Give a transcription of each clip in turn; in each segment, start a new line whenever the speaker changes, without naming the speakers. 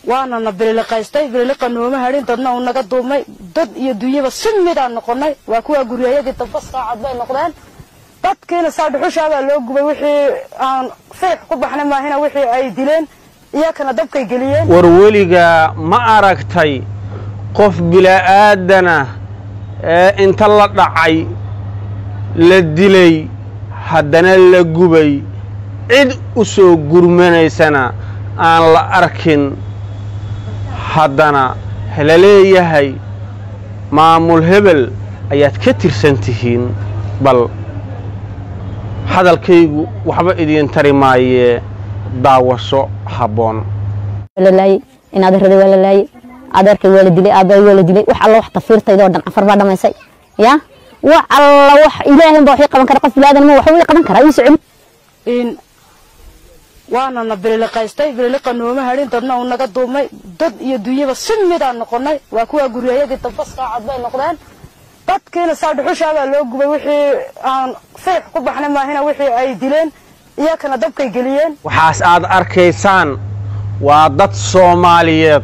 waana na bililiqaystay bililiqa nooma hadhin dadna uu naga duumay dad iyo dunyaba si midaan noqonnay waa kuwaa guryayadii damba saacad bay noqdeen dadkiina saa dhuxushaabaa loo gubay wixii aan firix ku baxnay maahina wixii ay dileen iyakana dabkay geliyeen
war weligaa ma aragtay qof bila'aadana ee inta la dhacay la dilay haddana la gubay cid u soo gurmanaysana aan la arkin haddana la leeyahay maamul hebel ayaad ka tirsan tihiin bal hadalkaygu waxba idiin tari maayee daawasho habboon
lalaayey in adeerada waa la laayey adeerkay waa la dilay aabbaay waa la dilay wax alla wax tafiirtaydoo dhan cafar baa dhamaysay ya wax alla wax ilaahin baa waxii qaban kara qof bilaadan ma waxa wii qaban karaa ii socon
in waana na bililiqaystay bililiqa nooma hadhin dadna uu naga duumay dad iyo dunyaba si midaan noqonnay waa kuwaa guryayadii damba saacad bay noqdeen dadkiina saa dhuxushaabaa loo gubay wixii aan firix ku baxnay maahina wixii ay dileen iyakana dabkay geliyeen
waxaas aad arkaysaan waa dad soomaaliyeed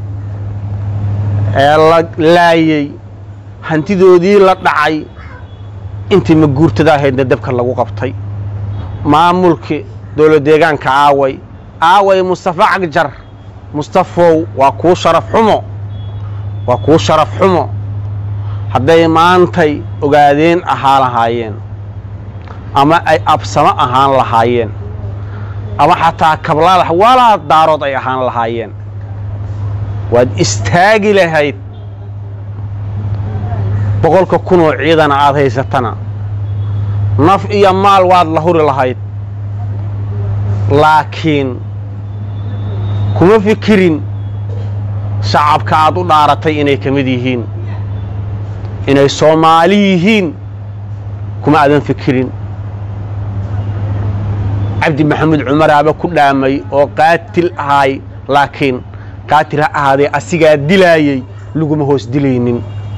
ee la laayey hantidoodii la dhacay intii maguurtada ahaydna dabka lagu qabtay maamulkii dowlad deegaanka aaway aaway mustafa cagjar mustafow waa kuu sharaf xumo waa kuu sharaf xumo hadday maantay ogaadeen ahaa lahaayeen ama ay absamo ahaan lahaayeen ama xataa kablaalax walaa daarood ay ahaan lahaayeen waad istaagi lahayd boqolka kunoo ciidana aad haysatana naf iyo maal waad la huri lahayd laakiin kuma fikirin shacabka aad u dhaaratay inay ka mid yihiin inay soomaali yihiin kuma aadan fikirin cabdi maxamuud cumaraaba ku dhaamay oo qaatil ahaay laakiin qaatil ha ahaadee asigaa dilaayey laguma hoos dilaynin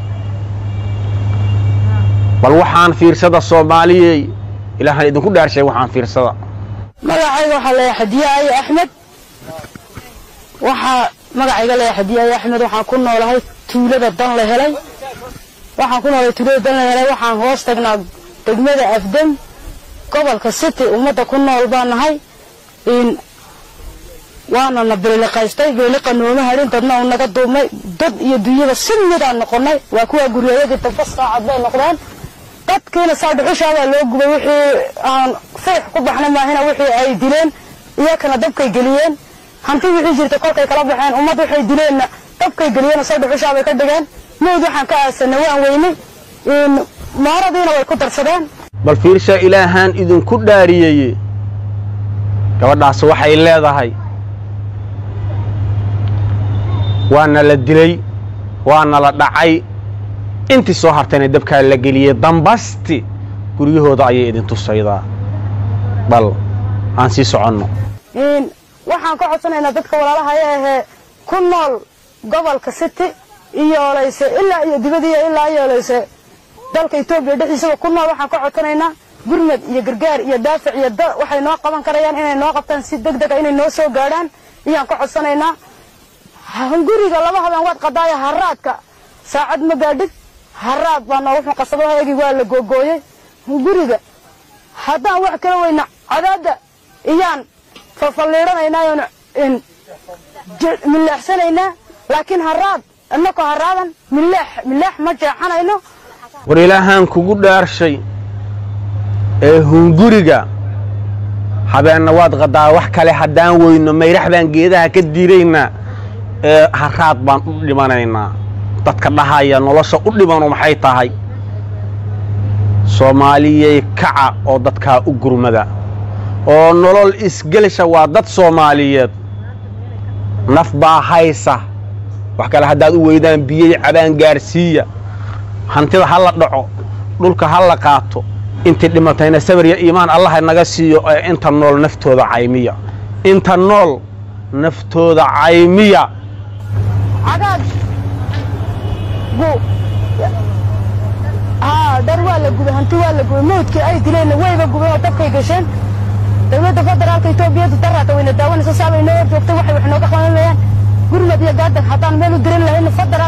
bal waxaan fiirsada soomaaliyey ilaahaan idinku dhaarshay waxaan fiirsada
magacayga waxaa leeyahay xadiyaaye axmed waxaa magacayga leeyahay xadiyaaye axmed waxaan ku noolahay tuulada dan la helay waxaan ku noolahay tuulada dan la helay waxaan hoos tagnaa degmada afdem gobolka city ummadda ku nool baa nahay in waana na bililiqaystay bililiqa nooma hadhin dadna uu naga duumay dad iyo dunyaba si midaan noqonnay waa kuwaa guryayadii damba saacad bay noqdeen dadkiina saa dhuxushaabaa loo gubay wixii aan firix ku baxnay maahina wixii ay dileen iyakana dabkay geliyeen hanti wixii jirta kolkay kala baxeen ummad waxay dileenna dabkay geliyeen saa dhuxushaabay ka dhigeen mawd waxaan ka aasanay waan weynay mooradiina way ku darsadeen
bal fiirsha ilaahaan idinku dhaariyeye gabadhaas waxay leedahay waana la dilay waana la dhacay intii soo hartayna dabkaa la geliyey dambasti guryahooda ayay idin tusaydaa bal aan sii soconno
waxaan ka codsanaynaa dadka walaalahaya ahee ku nool gobolka city iyooleyse ilaa iyo dibadiiyo ilaa iyooleyse dalka etoobiya dhexdiisaba ku nool waxaan ka codsanaynaa gurmad iyo gargaar iyo daafic iyo da waxay noo qaban karayaan inay noo qabtaan si deg dega inay noo soo gaadhaan iyaan ka codsanaynaa hunguriga laba habeen waad qadaaya haraadka saacad ma gaadhid haraad baa noogu xun qasabahayagii waa la googooyey hunguriga haddaan wax kala weyna cadaadda iyaan falfalliidhanaynaayonu milaaxsanaynaa laakiin haraad innakoo haraadan milaax milaax ma jeexanayno
war ilaahaan kugu dhaarshay ee hunguriga habeenna waad qadaa wax kale haddaan weyno mayrax baan geedaha ka diiraynaa ee haraad baan u dhimanaynaa dadka dhahaya nolosha u dhimanu maxay tahay soomaaliyey kaca oo dadkaa u gurmada oo nolol isgelisha waa dad soomaaliyeed naf baa haysa wax kale haddaad u weydaan biyey cabaan gaarsiiya hantida ha la dhaco dhulka ha la qaato intii dhimatayna sabar iyo iimaan allaha naga siiyo ee inta nool naftooda caymiya inta nool naftooda caymiya
cagaag gu haa dhar waa la gubay hanti waa la gubay mawdkii ay dileenna wayba gubeen oo dabkay gasheen dowladda federaalka etoobiyadu daraata wayna daawanaysa saabay noo hor joogtay waxay wax nooga qabanayaan guri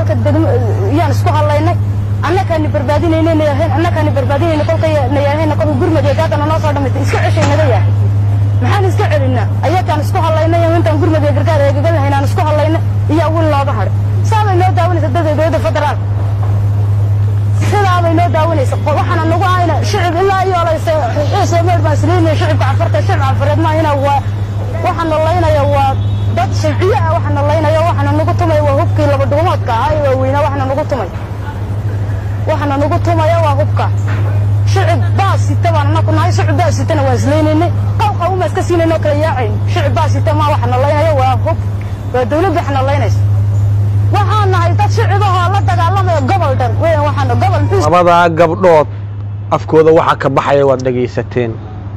gobolka degmo yaan isku hadlaynay annakaani barbaadinayna nayahayn annakaani barbaadinayna kolkay nayahayna kolka gurmad gaadana noo soo dhamaytay iska ceshay naga yahay maxaan iska celinaa ayakaan isku hadlaynay intaan gurmad iyo gargaar eegaga lahayn aan isku hadlaynay iyo wil looga hadhay saabay noo daawanaysa dadka dowladda federaal sidaabay noo daawanaysa waxaana nagu ahayna shicib ilaa iyo olaysa ciise meer baan isleynaya shicibka cafarta shicib cafareed maahina waa waxaana laynaya waa dad sharciye ah waxaana laynaya waxaana nagu tumay waa hubkii laba dhuumoodka ahaa ee waaweynaa waxaana nagu tumay waxaana nagu tumaya waa hubka shicib baa sita baan anaku nahay shicib baa sitana waan islaynaynay qawqa uma iska siinayno kala yaacayn shicib baa sita maa waxaana laynaya waa hub waa dawladda waxaana laynaysa waxaan nahay dad shicibahoo la dagaalamaya gobol dhan weyn waxaana gobol muxuu
labadaa gabdhood afkooda waxa ka baxaya waad dhegaysateen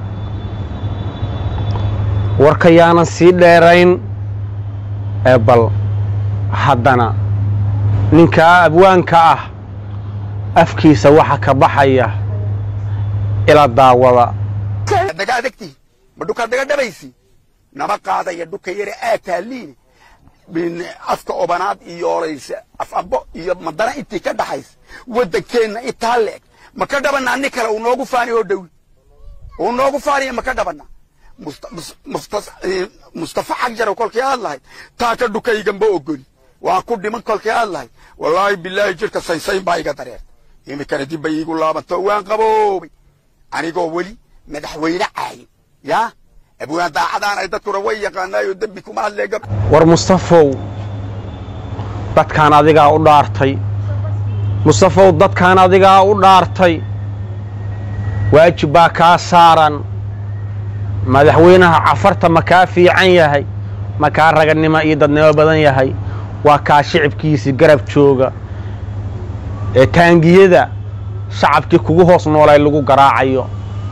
warka yaanan sii dheerayn ee bal haddana ninkaa abwaanka ah afkiisa waxa ka baxaya ila daawada
daga adagtii ma dhukaad daga dhabaysi nama qaadaya dhuka yare aad taaliine min afka obanaad iyo olaysa afabo iyo madana intii ka dhaxaysa waddankeenna intaa leeg ma ka dhabanaa nin kale uu noogu faani oo dhowi uu noogu faaniya ma ka dhabanaa Musta- mus- mustas- eh, mustafa xagjar kolkii aad lahayd taa ka dhukayganba ogoli waan ku dhiman kolkii aad lahayd wallaahi bilaahi jirka saynsayn baa iga dareertay iminkana dib bay iigu laabanto waan qaboobay anigoo weli madaxweyne caayin yaa abwaan daacadaan ay dadkuna way yaqaanaayoo dembi kuma hadlee gab
war mustafow dadkaan adigaa u dhaartay mustafow dadkaan adigaa u dhaartay waajib baa kaa saaran madaxweynaha cafarta ma kaa fiican yahay ma kaa raganimo iyo dadnimo badan yahay waa kaa shicibkiisii garab jooga ee taangiyada shacabkii kugu hoos noolay lagu garaacayo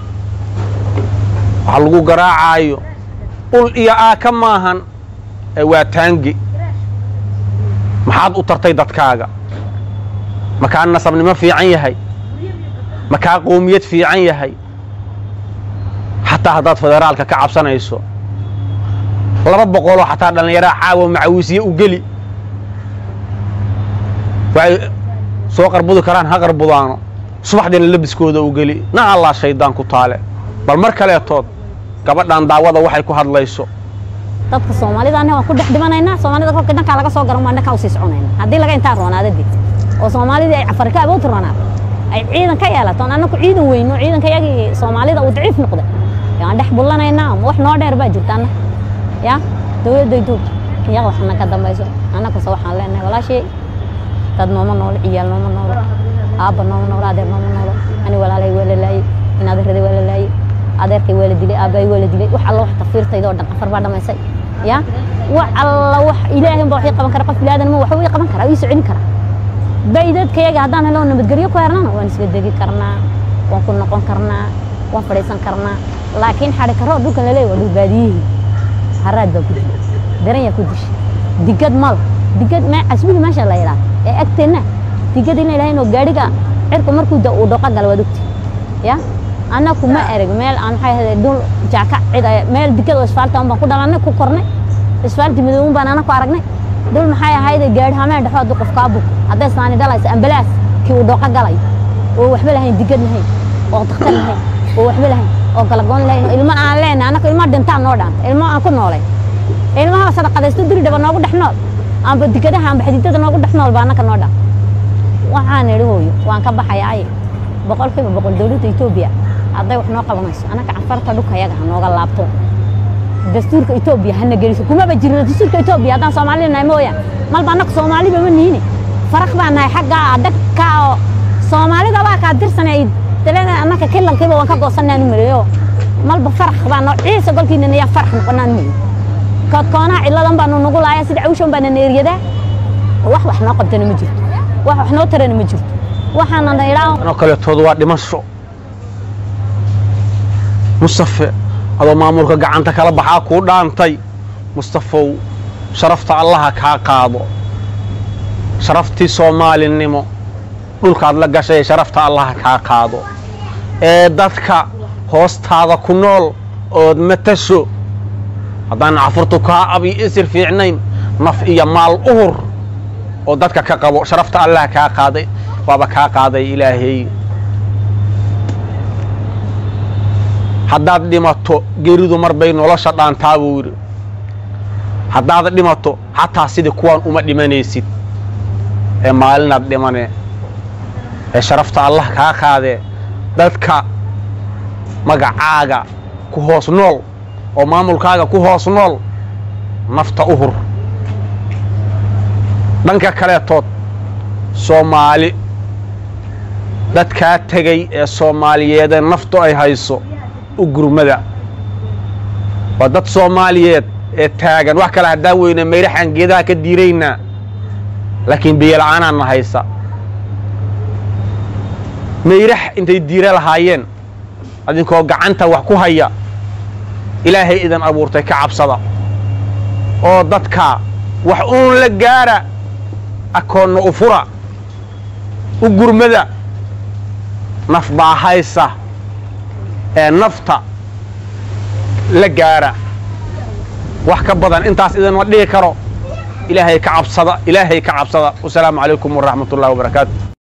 waxa lagu garaacayo ul iyo aaka maahan ee waa taangi maxaad u tartay dadkaaga ma kaa nasabnimo fiican yahay ma kaa qoomiyad fiican yahay xataa haddaad federaalka ka cabsanayso laba boqoloo xataa dhallinyaraa caawa macawiisye u geli waxay soo qarbudi karaan ha qarbudaano subaxdiina labiskooda u geli na allaa shaydaan ku taale bal mar kaleetood gabadhan daawada waxay ku hadlayso
dadka soomaalida anaga waan ku dhex dhimanaynaa soomaalida kolka dhankaa laga soo garan waa dhankaa usii soconayna haddii laga intaa roonaada deg oo soomaalidii ay cafar ka awood roonaato ay ciidan ka yeelato oon annaku ciidan weyno ciidanka yagii soomaalida uu daciif noqday yaan dhex bullanaynaa ama wax noo dheer baa jirta anna ya dowladda etoobiya iyaga waxna ka dambayso annakase waxaan leenahay walaashey dad nooma noolo ciyaal nooma noolo aabba nooma noolo adeer nooma noolo ani walaalay waa la laayey in adeeraday waa la laayey adeerkay waa la dilay aabbahay waa la dilay wax alla wax tafiirtayda oo dhan afar baa dhamaysay ya wax alla wax ilaahin baa waxii qaban kara qof bilaadan ma waxba ii qaban karaa ii soconi karaa baydadkayaga haddaan helo nabadgelyo ku hernana waan isla degi karnaa waan ku noqon karnaa waan fadhiisan karnaa laakiin xadhi karoo dhulkan laleeyahy waa dhul baadiyihii haraad baa ku dila daranyaa ku dishay digad mal digad me casbigi meesha la yidhaa ee agteenna digad in la yidhaha inuu gaadhiga cirku markuu da uu dhoqa gala waad ogti ya annaku ma ereg meel aan maxay ahayd dhul jaaka cid ay- meel digad oo isfaalta un baan ku dhalanay ku kornay isfaalti midooban baan anaku aragnay dhul maxay ahayd gaadhi hameen dhexo hadduu qof kaa buko hadday saani dhalaysa ambalaas kii uu dhoqa galay oo waxba lahayn digad lahayn oo dakhtar lahayn oo waxba lahayn oo galagoon lahayn oo ilmo aan leenahay annaku ilmo dhintaan noo dhaanta ilmo aan ku noolay ilmaha sadaqadaysto diri dhaba noogu dhex nool amba digadaha amba xididada noogu dhex nool baa annaka noo dhan waxaan idhi hooyo waan ka baxayaa ay boqolkiiba boqol dowladda etoobiya hadday wax noo qabanayso annaka cafarta dhulka yaga ha nooga laabto dastuurka etoobiya hana geliso kumaba jirno dastuurka etoobiya haddaan soomaalida nahay mooya malba annaka soomaaliba ma niini faraq baa nahay xagga dhagka oo soomaalida baa kaa dirsan ay dalada annaka kilalkiiba waan ka goosanaan u maleeyo malba faraq baa noo ciise golkiina nayaa farax noqonaan maleeyo koodkoonaha ciladan baanu nagu laaya sida cawshan baana neeryadaa wax wax noo qabtana ma jirto wax wax noo tarana ma jirto waxaana na idhaa
anoo kaleetood waa dhimasho mustafe adoo maamulka gacanta kala baxaa kuu dhaantay mustafow sharafta allaha kaa qaado sharaftii soomaalinimo dhulkaad la gashay sharafta allaha kaa qaado ee dadka hoostaada ku nool ood matasho haddaan cafurtu kaa abi isir fiicnayn naf iyo maal uhur oo dadka ka qabo sharafta allah kaa qaaday waaba kaa qaaday ilaahay haddaad dhimato geeridu mar bay nolosha dhaantaa buu yidhi haddaad dhimato xataa sidii kuwaan uma dhimanaysid ee maalinaad dhimane ee sharafta allah kaa qaadee dadka magacaaga ku hoos nool oo maamulkaaga ku hoos nool nafta u hur dhanka kaleetood soomaali dadkaa tegay ee soomaaliyeedee naftu ay hayso u gurmada waa dad soomaaliyeed ee taagan wax kale haddaan weyne mayraxaan geedaha ka diiraynaa laakiin biyola'aanaanna haysa mayrax intay diira lahaayeen adinkoo gacanta wax ku haya ilaahay idan abuurtay ka cabsada oo dadka wax uun la gaara akoonna u fura u gurmada naf baa haysa ee nafta la gaara wax ka badan intaas idinma dhihi karo ilaahay ka cabsada ilaahay ka cabsada wasalaamu calaykum waraxmat ullahi wabarakaatu